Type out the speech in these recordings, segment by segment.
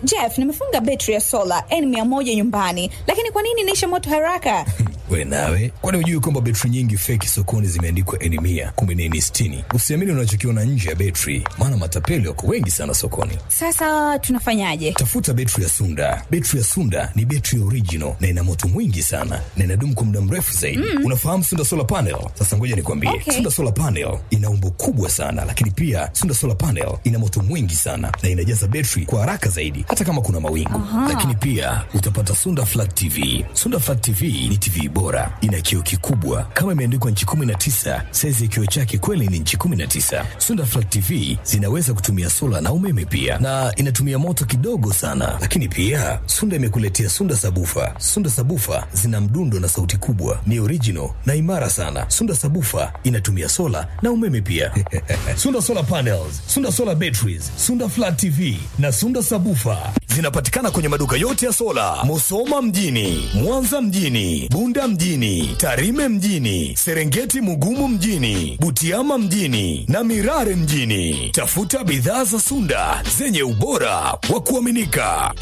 Jeff, nimefunga betri ya sola N100 nyumbani, lakini kwa nini inaisha moto haraka? We nawe, kwani hujui kwamba betri nyingi feki sokoni zimeandikwa N mia kumbe ni N sitini? Usiamini unachokiona nje ya betri, maana matapeli wako wengi sana sokoni. Sasa tunafanyaje? Tafuta betri ya Sunda. Betri ya Sunda ni betri original na ina moto mwingi sana na inadumu kwa muda mrefu zaidi. Mm. Unafahamu Sunda solar panel? Sasa ngoja nikwambie, Okay. Sunda solar panel ina umbo kubwa sana, lakini pia Sunda solar panel ina moto mwingi sana na inajaza betri kwa haraka zaidi, hata kama kuna mawingu. Lakini pia utapata Sunda flat TV. Sunda flat TV ni TV bora, ina kioo kikubwa kama imeandikwa nchi 19. Saizi ya kioo chake kweli ni nchi 19. Sunda flat TV zinaweza kutumia sola na umeme pia, na inatumia moto kidogo sana. Lakini pia Sunda imekuletea Sunda sabufa. Sunda sabufa zina mdundo na sauti kubwa, ni original na imara sana. Sunda sabufa inatumia sola na umeme pia. Sunda solar panels, Sunda solar batteries, Sunda flat TV na Sunda sabufa zinapatikana kwenye maduka yote ya sola, Musoma mjini, Mwanza mjini, Bunda mjini, Tarime mjini, Serengeti Mugumu mjini, Butiama mjini na Mirare mjini. Tafuta bidhaa za Sunda zenye ubora wa kuaminika.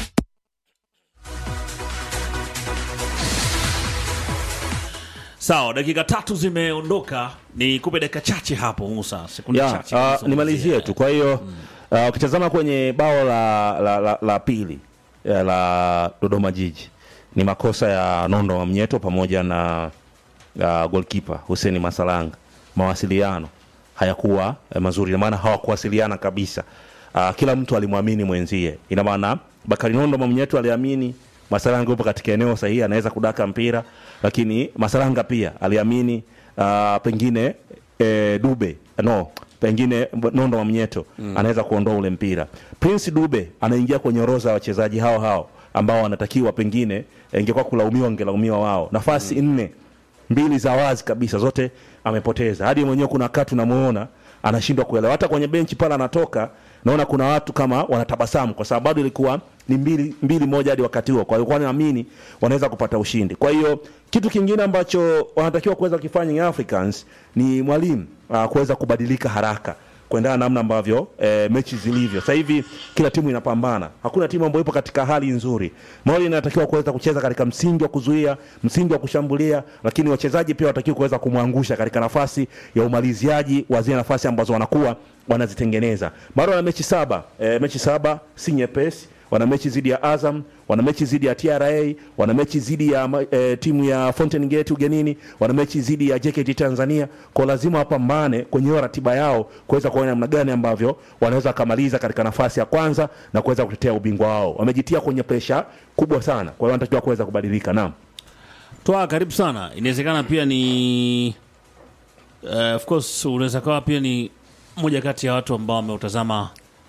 Sawa, dakika tatu zimeondoka, ni kupe dakika chache hapo Musa, sekunde ya chache. uh, kuzungumzia. nimalizie tu kwa hiyo uh, ukitazama kwenye bao la, la, la, la pili eh, la Dodoma Jiji ni makosa ya Nondo wa Mnyeto pamoja na uh, goalkeeper Hussein Masalanga. Mawasiliano hayakuwa eh, mazuri, ina maana hawakuwasiliana kabisa. Uh, kila mtu alimwamini mwenzie, ina maana Bakari Nondo wa Mnyeto aliamini Masalanga yupo katika eneo sahihi, anaweza kudaka mpira, lakini Masalanga pia aliamini uh, pengine e, Dube no pengine Nondo wa Mnyeto mm. anaweza kuondoa ule mpira. Prince Dube anaingia kwenye orodha ya wachezaji hao hao ambao wanatakiwa pengine eh, ingekuwa kulaumiwa wangelaumiwa wao. Nafasi mm. nne mbili za wazi kabisa zote amepoteza. Hadi mwenyewe kuna wakati unamuona anashindwa kuelewa. Hata kwenye benchi pale anatoka naona kuna watu kama wanatabasamu kwa sababu bado ilikuwa ni mbili, mbili moja hadi wakati huo. Kwa hiyo kwa naamini wanaweza kupata ushindi. Kwa hiyo kitu kingine ambacho wanatakiwa kuweza kufanya Young Africans ni mwalimu uh, kuweza kubadilika haraka kuendana na namna ambavyo e, mechi zilivyo sasa hivi. Kila timu inapambana, hakuna timu ambayo ipo katika hali nzuri. Mali inatakiwa kuweza kucheza katika msingi wa kuzuia, msingi wa kushambulia, lakini wachezaji pia watakiwa kuweza kumwangusha katika nafasi ya umaliziaji wa zile nafasi ambazo wanakuwa wanazitengeneza. Bado wana mechi saba e, mechi saba si nyepesi wana mechi dhidi ya Azam, wana mechi dhidi ya TRA, wana mechi dhidi ya e, timu ya Fountain Gate ugenini, wana mechi dhidi ya JKT Tanzania. Kwa lazima wapambane kwenye hiyo ratiba yao kuweza kuona namna gani ambavyo wanaweza kumaliza katika nafasi ya kwanza na kuweza kutetea ubingwa wao. Wamejitia kwenye presha kubwa sana, kwa hiyo wanatakiwa kuweza kubadilika. Naam. Toa karibu sana. Inawezekana pia ni uh, of course unaweza kawa pia ni moja kati ya watu ambao wameutazama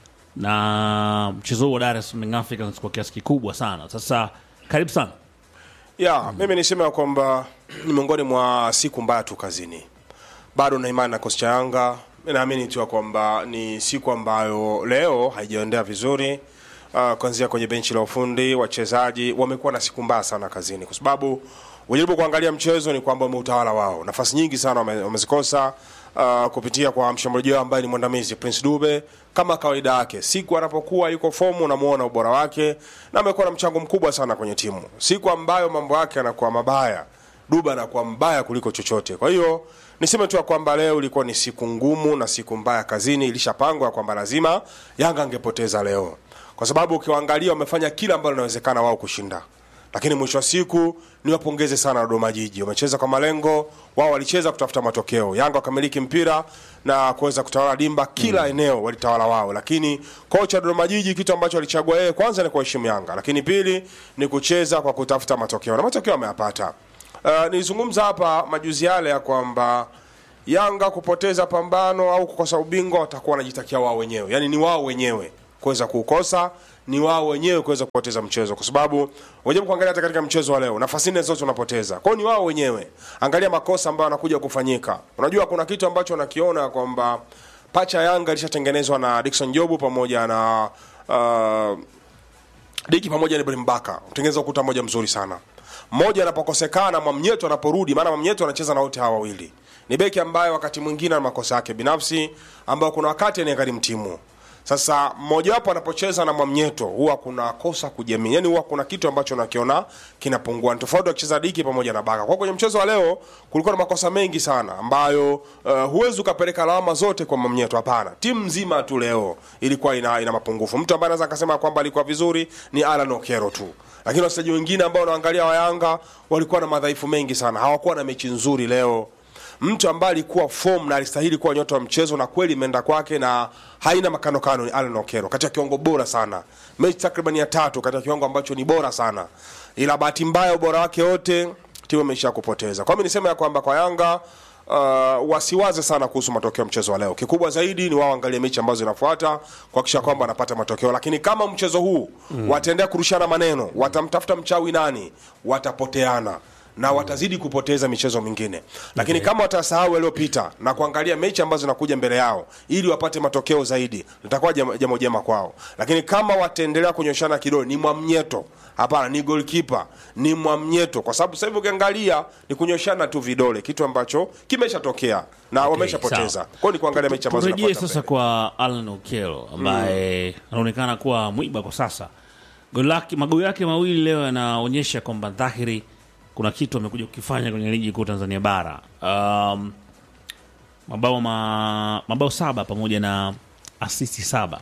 na mchezo huu wa Dar es Salaam Young Africans kwa kiasi kikubwa sana. Sasa karibu sana. ya mimi niseme ya kwamba ni miongoni mwa siku mbaya tu kazini. Bado na imani na kosi cha Yanga, naamini tu ya kwamba ni siku ambayo leo haijaendea vizuri. Uh, kuanzia kwenye benchi la ufundi, wachezaji wamekuwa na siku mbaya sana kazini, kwa sababu ujaribu kuangalia mchezo ni kwamba umeutawala wao, nafasi nyingi sana wame- wamezikosa uh, kupitia kwa mshambuliaji wao ambaye ni mwandamizi Prince Dube. Kama kawaida yake, siku anapokuwa yuko fomu unamuona ubora wake, na amekuwa na mchango mkubwa sana kwenye timu. Siku ambayo mambo yake yanakuwa mabaya, Dube anakuwa mbaya kuliko chochote. Kwa hiyo niseme tu ya kwamba leo ilikuwa ni siku ngumu na siku mbaya kazini. Ilishapangwa kwamba lazima Yanga angepoteza leo, kwa sababu ukiwaangalia wamefanya kila ambalo linawezekana wao kushinda lakini mwisho wa siku niwapongeze sana Dodoma Jiji, wamecheza kwa malengo wao, walicheza kutafuta matokeo. Yanga wakamiliki mpira na kuweza kutawala dimba, kila eneo walitawala wao, lakini kocha Dodoma Jiji kitu ambacho alichagua yeye kwanza ni kuheshimu Yanga, lakini pili ni kucheza kwa kutafuta matokeo na matokeo ameyapata. Uh, nilizungumza hapa majuzi yale ya kwamba Yanga kupoteza pambano au kukosa ubingwa watakuwa wanajitakia wao wenyewe, yaani ni wao wenyewe kuweza kuukosa ni wao wenyewe kuweza kupoteza mchezo, kwa sababu unajaribu kuangalia hata katika mchezo wa leo nafasi nne zote unapoteza. Kwa hiyo ni wao wenyewe, angalia makosa ambayo yanakuja kufanyika. Unajua kuna kitu ambacho nakiona kwamba pacha ya Yanga ilishatengenezwa na Dickson Jobu pamoja na uh, Diki pamoja na Ibrahim Baka kutengeneza ukuta mmoja mzuri sana. Mmoja anapokosekana, Mwamnyeto anaporudi, maana Mwamnyeto anacheza na wote hawa wawili. Ni beki ambaye wakati mwingine ana makosa yake binafsi ambayo kuna wakati anagharimu timu. Sasa mmojawapo anapocheza na Mwamnyeto huwa kuna kosa kujiamini, yani huwa kuna kitu ambacho nakiona kinapungua. Ni tofauti akicheza Diki pamoja na Baka. Kwa kwenye mchezo wa leo kulikuwa na makosa mengi sana ambayo uh, huwezi ukapeleka lawama zote kwa Mwamnyeto. Hapana, timu nzima tu leo ilikuwa ina, ina mapungufu. Mtu ambaye anaweza akasema kwamba alikuwa vizuri ni Alan Okero tu, lakini wachezaji wengine ambao unaangalia wa Yanga walikuwa na madhaifu mengi sana, hawakuwa na mechi nzuri leo mtu ambaye alikuwa form na alistahili kuwa nyota wa mchezo na kweli imeenda kwake na haina makanokano ni Alan Okero katika kiwango bora sana, mechi takriban ya tatu katika kiwango ambacho ni bora sana, ila bahati mbaya ubora wake wote timu imeisha kupoteza. Kwa mimi niseme ya kwamba kwa Yanga uh, wasiwaze sana kuhusu matokeo ya mchezo wa leo. Kikubwa zaidi ni wao angalie mechi ambazo zinafuata kuhakikisha kwamba wanapata matokeo, lakini kama mchezo huu mm. wataendelea kurushana maneno, watamtafuta mchawi nani, watapoteana na watazidi kupoteza michezo mingine, lakini kama watasahau yaliyopita na kuangalia mechi ambazo zinakuja mbele yao ili wapate matokeo zaidi, litakuwa jam- jambo jema kwao. Lakini kama wataendelea kunyoshana kidole, ni Mwamnyeto hapana, ni goalkeeper, ni Mwamnyeto, kwa sababu sasa hivi ukiangalia ni kunyoshana tu vidole, kitu ambacho kimeshatokea na wameshapoteza. sawa. Kwa hiyo ni kuangalia mechi ambazo turejee zinafuata sasa mbele. kwa Alan Okello ambaye anaonekana kuwa mwiba kwa sasa. Goli lake magoli yake mawili leo yanaonyesha kwamba dhahiri kuna kitu amekuja kukifanya kwenye ligi kuu Tanzania bara. Um, mabao ma, mabao saba pamoja na asisti saba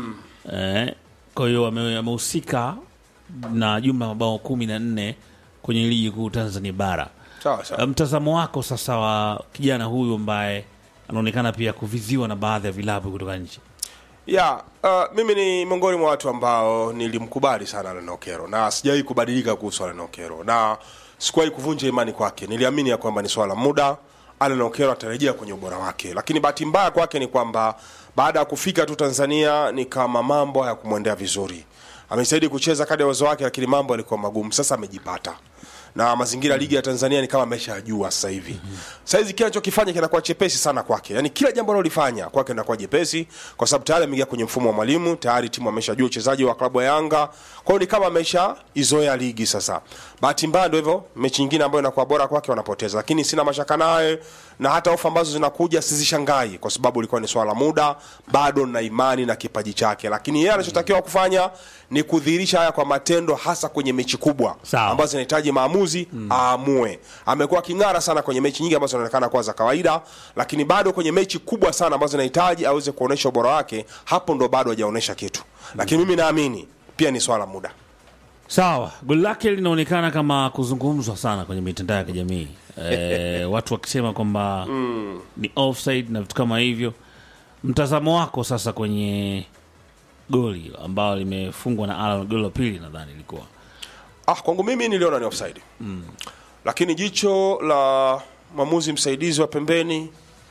eh, kwa hiyo ame- amehusika na jumla ya mabao kumi na nne kwenye ligi kuu Tanzania bara. Sawa sawa. Mtazamo wako sasa wa kijana huyu ambaye anaonekana pia kuviziwa na baadhi ya vilabu kutoka nje. ya uh, mimi ni miongoni mwa watu ambao nilimkubali sana Alan Okero na sijawahi kubadilika kuhusu Alan Okero na sikuwahi kuvunja imani kwake. Niliamini ya kwamba ni swala la muda, Alan Okero atarejea kwenye ubora wake, lakini bahati mbaya kwake ni kwamba baada ya kufika tu Tanzania ni kama mambo hayakumwendea vizuri. Amejitahidi kucheza kadri ya uwezo wake, lakini mambo yalikuwa magumu. Sasa amejipata na mazingira ya ligi ya Tanzania ni kama ameshajua sasa hivi. Sasa hizi kila anachokifanya kinakuwa chepesi sana kwake, yaani kila jambo analolifanya kwake linakuwa jepesi, kwa sababu tayari ameingia kwenye mfumo wa mwalimu, tayari timu ameshajua uchezaji wa klabu ya Yanga, kwa hiyo ni kama amesha izoea ligi sasa. Bahati mbaya ndio hivyo, mechi nyingine ambayo inakuwa bora kwake wanapoteza, lakini sina mashaka naye na hata ofa ambazo zinakuja sizishangai, kwa sababu ilikuwa ni swala la muda. Bado na imani na kipaji chake, lakini yeye anachotakiwa kufanya ni kudhihirisha haya kwa matendo, hasa kwenye mechi kubwa Sawa. ambazo zinahitaji maamuzi aamue. Amekuwa king'ara sana kwenye mechi nyingi ambazo zinaonekana kuwa za kawaida, lakini bado kwenye mechi kubwa sana ambazo zinahitaji aweze kuonesha ubora wake, hapo ndo bado hajaonesha kitu. Lakini mimi naamini pia ni swala la muda. Sawa, goli lake linaonekana kama kuzungumzwa sana kwenye mitandao ya kijamii e, watu wakisema kwamba ni offside na vitu kama hivyo. Mtazamo wako sasa kwenye goli ambalo limefungwa na Alan, goli la pili nadhani ilikuwa Ah, kwangu mimi niliona ni offside mm. Lakini jicho la mwamuzi msaidizi wa pembeni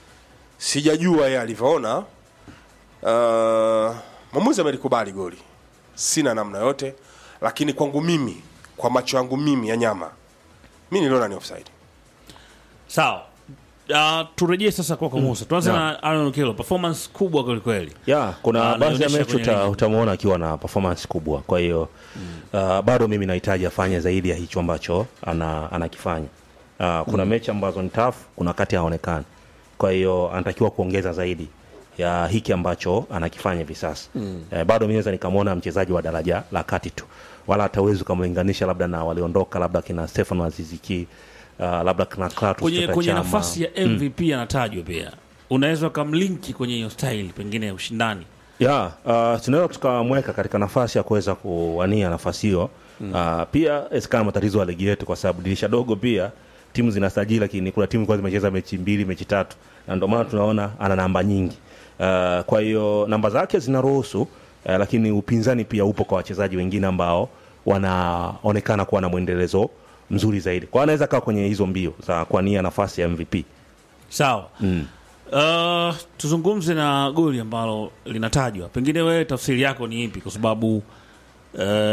sijajua yeye alivyoona. Uh, mwamuzi amelikubali goli, sina namna yote, lakini kwangu mimi, kwa macho yangu mimi ya nyama, mi niliona ni offside. sawa. Uh, turejee sasa kwako Musa, tuanze na Alan Okello, performance kubwa kwelikweli. ya kuna Ah, baadhi ya anaonyesha mechi kwenye uta, ligi. utamwona akiwa na performance kubwa kwa hiyo uh, bado mimi nahitaji afanye zaidi ya hicho ambacho ana, anakifanya uh, kuna mechi ambazo ni tough kuna wakati haonekani kwa hiyo anatakiwa kuongeza zaidi ya hiki ambacho anakifanya hivi sasa mm. eh, bado mi naweza nikamwona mchezaji wa daraja la kati tu wala hatawezi ukamlinganisha labda na waliondoka labda kina Stefano Aziziki uh, labda kina Clatous Kwenye, Chota kwenye Chama. nafasi ya MVP anatajwa pia, unaweza ukamlinki kwenye hiyo style pengine ya ushindani ya uh, tunaweza tukamweka katika nafasi ya kuweza kuwania nafasi hiyo mm. uh, pia esikana matatizo ya ligi yetu kwa sababu dirisha dogo pia timu zinasajili lakini kuna timu kwa zimecheza mechi mbili mechi tatu na ndio maana tunaona ana namba nyingi uh, kwa hiyo namba zake zinaruhusu uh, lakini upinzani pia upo kwa wachezaji wengine ambao wanaonekana kuwa na mwendelezo mzuri zaidi kwa hiyo anaweza kaa kwenye hizo mbio za kuania nafasi ya mvp sawa mm. Uh, tuzungumze na goli ambalo linatajwa, pengine wewe tafsiri yako ni ipi? Kwa sababu uh,